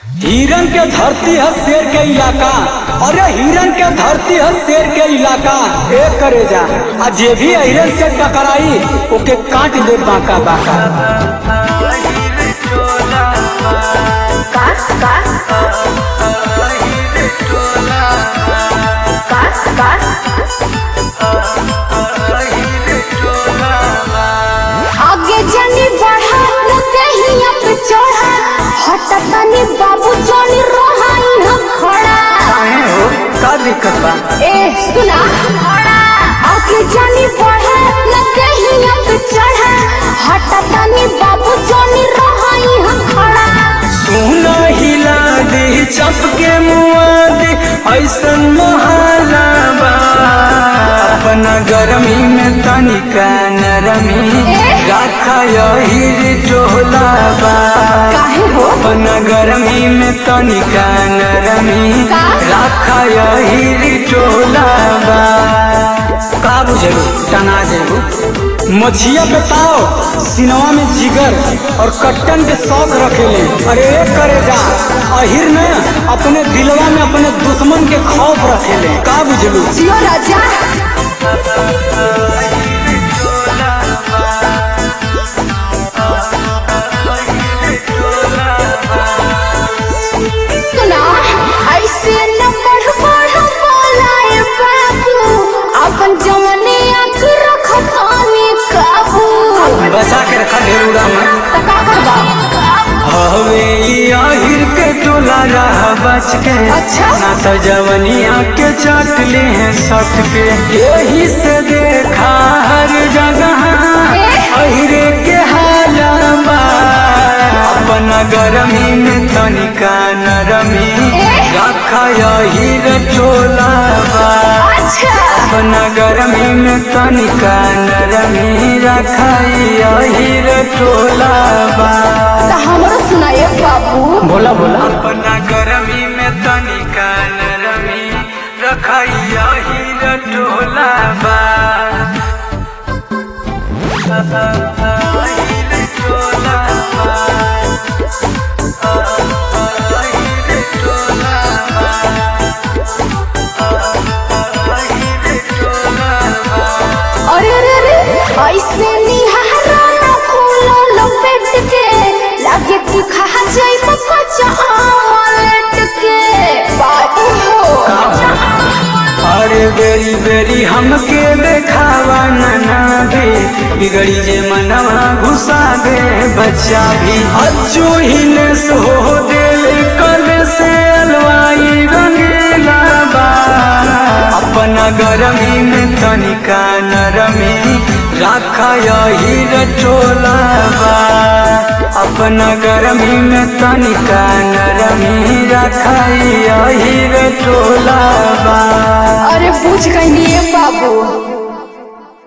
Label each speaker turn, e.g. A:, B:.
A: हिरन के धरती है शेर के इलाका अरे हिरन के धरती है शेर के इलाका ए करे जा आ जे भी हिरन से टकराई ओके काट दे बाका बाका
B: कास कास कास कास आगे जानी बढ़ा न कहीं पे चढ़ा हटतानी बाबू जानी रहाई हम खड़ा
A: काहे हो का दिक्कत बा
B: ए सुना आगे जानी बढ़ा न कहीं पे चढ़ा हटतानी बाबू जानी रहाई हम खड़ा
A: सुना हिला दे चपके मुआ दे ऐसन मोहला बा अपना गरमी में तनिका नरमी राखा यही टोला बा
B: काहे हो
A: अपना गरमी में तनिका नरमी
B: का?
A: राखा यही टोला बा का बुझेबू तना जेबू मछिया पे ताव सिनवा में जिगर और कट्टन के शौक रखेले अरे एक करे जा अहिर न अपने दिलवा में अपने दुश्मन के खौफ रखेले का बुझलू
B: जियो राजा सुना ऐसे न बढ़ बढ़ बोलाए बाबू अपन जवानी आंख रखतानी काबू
A: बचा के रखा ढेरूरा में
B: त का करबा
A: हवे ई अहिर के टोला रह बच के
B: अच्छा।
A: ना तो जवनिया के चाट ले हैं सट के यही से देखा हर जगह
B: ए?
A: अहिरे के हालबा अपना गरमी में तनिका नरमी
B: ए?
A: रखा अहिर टोला बा
B: अच्छा
A: अपना गरमी में तनिका नरमी रखा अहिर टोला बा
B: त हमरो सुनाए बाबू
A: बोला बोला अपना गरमी में तनिका नरमी रखैया ही टोला बा
B: अरे अरे अरे ऐसे निहारा न खोलो लपेट के लागे कि खा जाई कच्चा आमलेट के बाबू हो
A: अरे बेरी बेरी हमके देखावा नना दे बिगड़ी जे मनवा घुसा दे बच्चा भी अज्जू ही ने सो दिल कल से अलवाई रंगीला बा अपना गरमी में तनिका नरमी राखा यही रटोला बा अपना गरमी में तनिका नरमी राखा यही रटोला बा
B: अरे पूछ गई बाबू